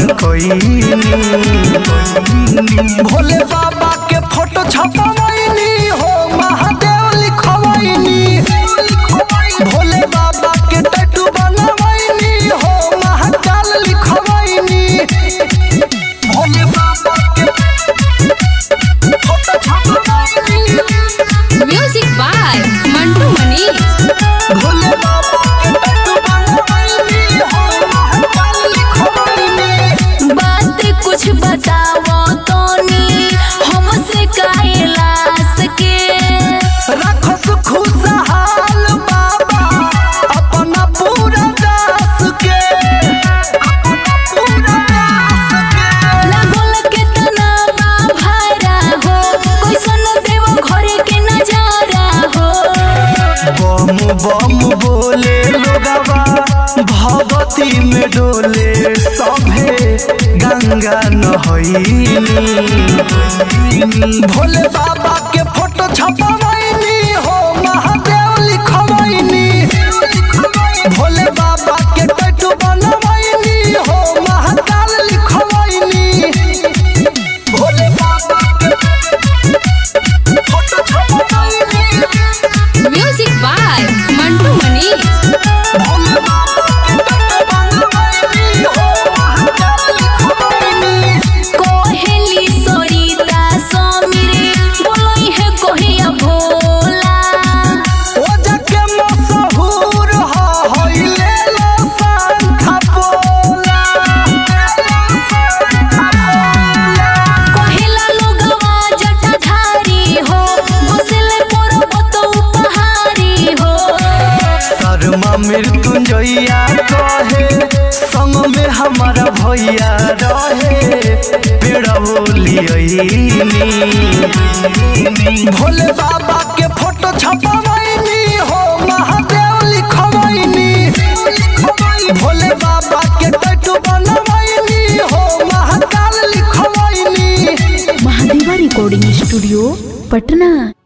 कईनी भोले बाबा के फोटो छपवैनी हो महादेव लिखवैनी भोले बाबा के टैटू बनवैनी हो महाकाल लिखवैनी भोले बाबा के फोटो छपवैनी म्यूजिक बाय मंटू मनीष भोले बाबा के टैटू बनवैनी हो महाकाल लिखवैनी बात कुछ बताओ तोनी हमसे कैलाश के रखस खुशहाल बाबा अपना पूरा दास के अपना पूरा दास के लागल के तनावा भारा हो कैसन देव घरे के नजारा हो बम बम बोले लोगवा भगवती में डोले सभे गंगा नहैनी भोले बाबा के फोटो छपवैनी हो महादेव लिखवैनी भोले बाबा के टैटू बनवैनी हो महाकाल लिखवैनी भोले बाबा के फोटो छपवैनी म्यूजिक बाय मंटू मनीष भोले बाबा के टैटू बनवैनी हो महाकाल लिखवैनी कोहेली सरिता समीरे बोलई है कोहिया भोला ओ जके मशहूर ह होइले लो पंखा पोला कोहिला लोगवा जटाधारी हो घुसले पर्वत उपहारी हो शर्मा मृत्युंजया कहे संग में हमारा भैया रहे पेड़ा बोलियनी भोले बाबा के फोटो छपवैनी हो महादेव लिखवैनी भोले बाबा के टैटू बनवैनी हो महाकाल लिखवैनी महादेवा रिकॉर्डिंग स्टूडियो पटना